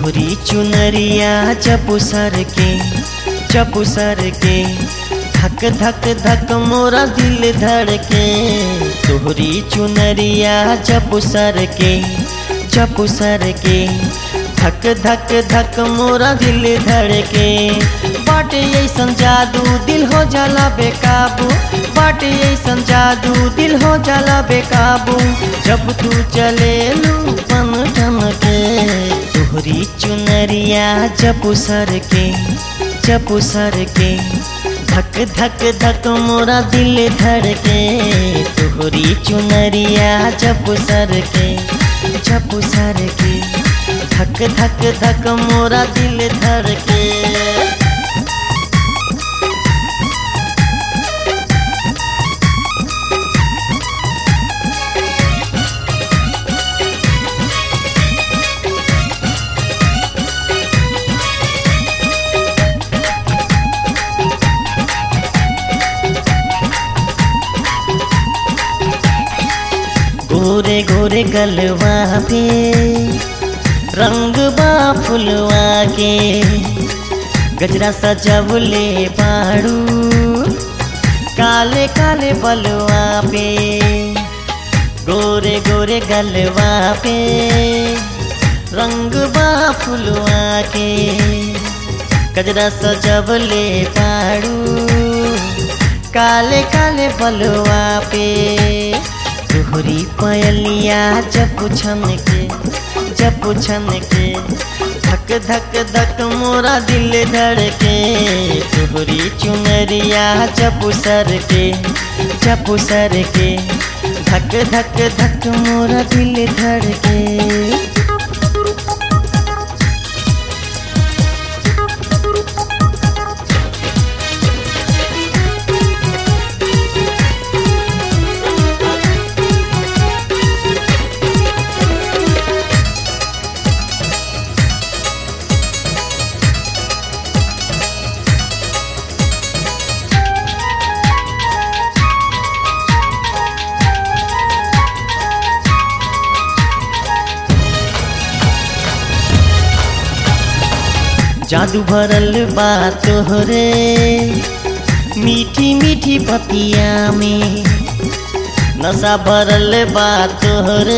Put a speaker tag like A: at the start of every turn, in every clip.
A: तोहरी चुनरिया चपू सर के चपू सर के धक धक धक मोरा दिल धड़के तोहरी चुनरिया चपू सर के चपू सर के धक धक धक मोरा दिल धड़के बाटे ऐसन जादू दिल हो जाला बेकाबू बाटे ऐसन जादू दिल हो जाला बेकाबू जब तू चले लू पन ठन के तोहरी चुनरिया चपू सर के चपू सर के धक धक धक मोरा दिल धड़के तोहरी चुनरिया चपू सर के चपू सर के धक धक धक मोरा दिल धड़के गोरे गोरे गलवा पे रंग बा फुलवा के गजरा सजवले पाड़ू काले काले बलवा पे गोरे गोरे गलवा पे रंग बा फुलवा के गजरा सजवले पाड़ू काले काले बलवा पे तोहरी पयलिया जब छन के जब छन के धक धक धक मोरा दिल धड़के तोहरी चुनरिया जब सर के जब सर के धक धक धक मोरा दिल धड़के जादू भरल बा तोहरे मीठी मीठी पतिया में नशा भरल बा तोहरे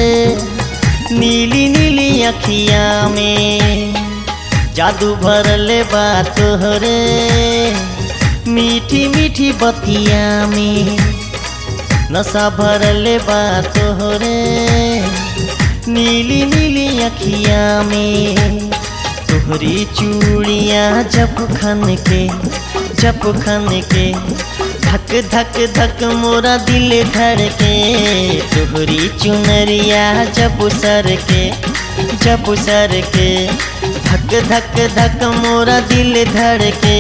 A: नीली नीली अखिया में जादू भरल बा तोहरे मीठी मीठी बतिया में नशा भरल बा तोहरे नीली नीली अखिया में तोहरी चूड़िया जब खन के जब खन के धक धक धक मोरा दिल धड़के तोहरी चुनरिया जब सर के जब सर के धक धक धक मोरा दिल धड़के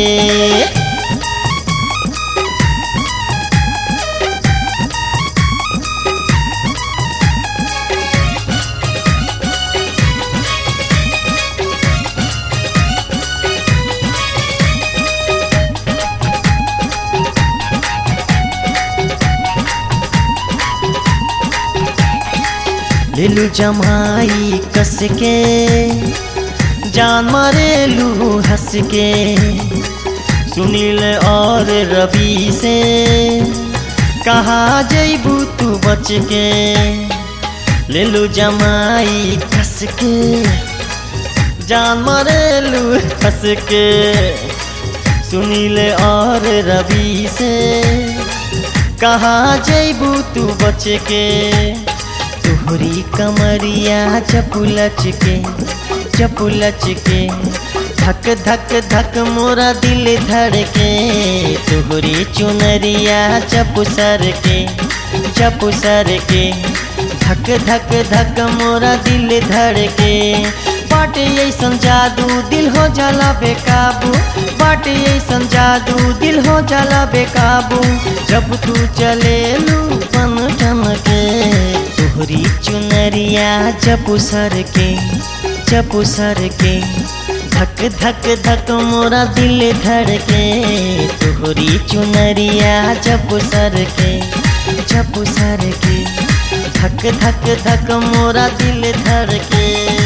A: लेलू जमाई कस के जान मारेलू हंस के सुनील और रवि से कहा जैबू तू बच के लेलू जमाई कस के जान मारेलू हंस के सुनील और रवि से कहा जैबू तू बच के तोहरी कमरिया चपुलच के चपुलच के धक धक धक मोरा दिल धड़के तोहरी चुनरिया चपुसर के चपुसर के धक धक धक मोरा दिल धड़के बाटे ऐसन जादू दिल हो जाला बेकाबू बाटे ऐसन जादू दिल हो जाला बेकाबू जब तू चले लू पन ठन के तोहरी चुनरिया चपू सर के चपू सर के धक धक धक मोरा दिल धड़के तोहरी चुनरिया चपू सर के चपू सर के धक धक धक मोरा दिल धड़के